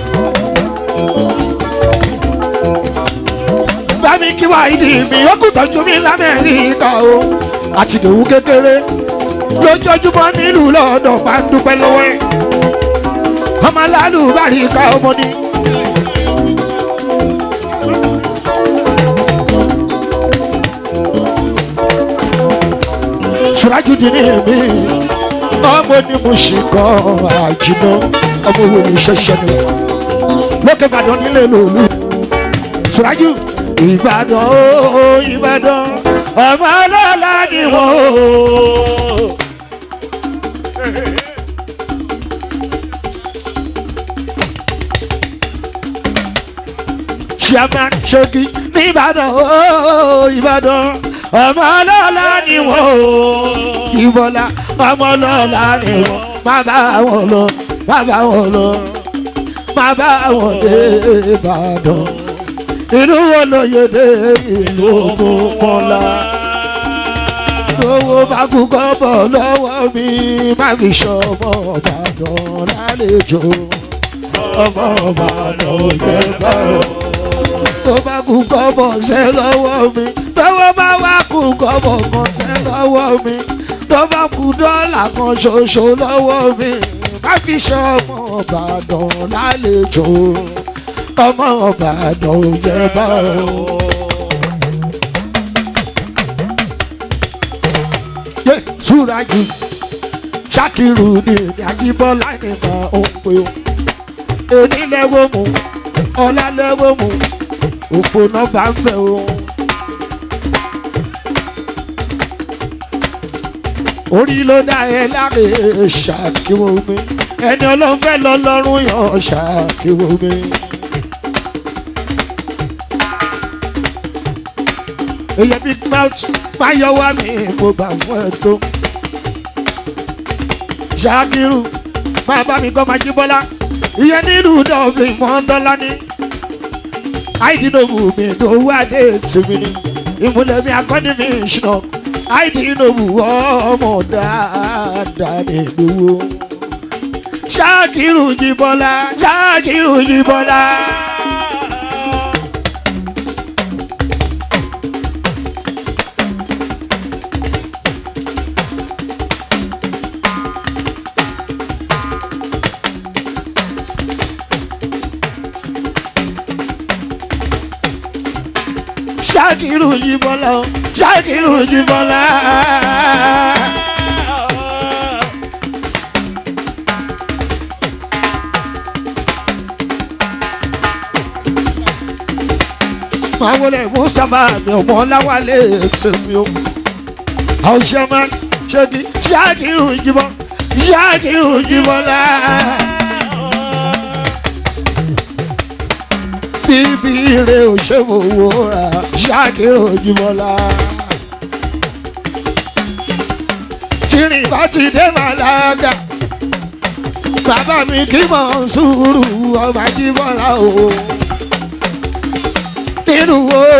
S1: bá mi kí wá ìdí mi ó kù tọ́jú mi lamẹ́ríkà o àti ìdòwú kékeré lójoojúmọ́ nílùú lọ́dọ̀ bá ń dúpẹ́ lọ́wọ́ ẹ̀ ọmọ aláàlú bá rí ká ọmọ ni. sùrájú di ní èmi ọmọ ní mo ṣe kọ́ àjùmọ̀ ọmọ wo ni ṣẹṣẹ ni lókè ìbàdàn nílé lòlú ṣùrájú ìbàdàn ó ìbàdàn ọmọ ọlọ́lá ni wọ́n ó. chairman ṣogi nìbàdàn ó ìbàdàn ọmọ ọlọ́lá ni wọ́n ó ìbọ̀lá ọmọ ọlọ́lá ni wọ́n má bá wọn lọ má bá wọn lọ má bá wọn dé ìbàdàn inú wọn lọ yé dé ìlú ògùnkànlá owó bá kú kọ́ bọ̀ lọ́wọ́ mi má fi ṣọmọ ọ̀bàdàn lálejò ọmọ ọ̀bàdàn ò jẹ́ báwọn tó bá kú kọ́ bọ̀ ṣẹ́ lọ́wọ́ mi tọ́wọ́ bá wá kú kọ́ bọ̀ kan ṣẹ́ lọ́wọ́ mi tó bá kú dọ́là kan ṣoṣo lọ́wọ́ mi má fi ṣe ọmọ ọ̀bàdàn lálejò ọmọ ọ̀bàdàn ò jẹ́ báwọn. yé súrájú ṣákìrù ni àjíbọ́lá ni mà ó pé o èní lẹ́wọ́ mu ọ̀la lẹ́wọ́ mu òfò náà bá ń bẹ̀ o. orí ló dá ẹ láre ṣàkíwò mi ẹni ọlọ́run fẹ́ lọ lọ́rùn yàn ṣàkíwò mi. èyẹ big mouth máa yọ wá mi mo gbà fún ẹ tó. ṣàkírù máa bá mi gbọ́ máa jí bọ́lá ìyẹn nílùú dọ́ọ̀bì mọ́ńdọ́lá ní. àìdínlógù mi tó wá dé tèmi ni ìmúlẹ̀ mi akọ́ni mi ṣùnà àìdínlógù ọmọ dáadáa nílùú. ṣàkírù jí bọ́lá ṣàkírù jí bọ́lá. ṣàkírù jí bọ́lá o ṣàkírù jí bọ́lá. máa wọlé mustapha mi ò mọ láwálé tèmi o. àwọn ṣẹ́mà ṣẹ́gi ṣàkírù jí bọ́ ṣàkírù jí bọ́lá. bíbí rẹ ò ṣe wò wò rà ṣáàkì ojúmọ́lá. tìrìn bá ti dé màlága bàbá mi kí mọ̀ ń sùúrù ọba jíbọ́lá o. nínú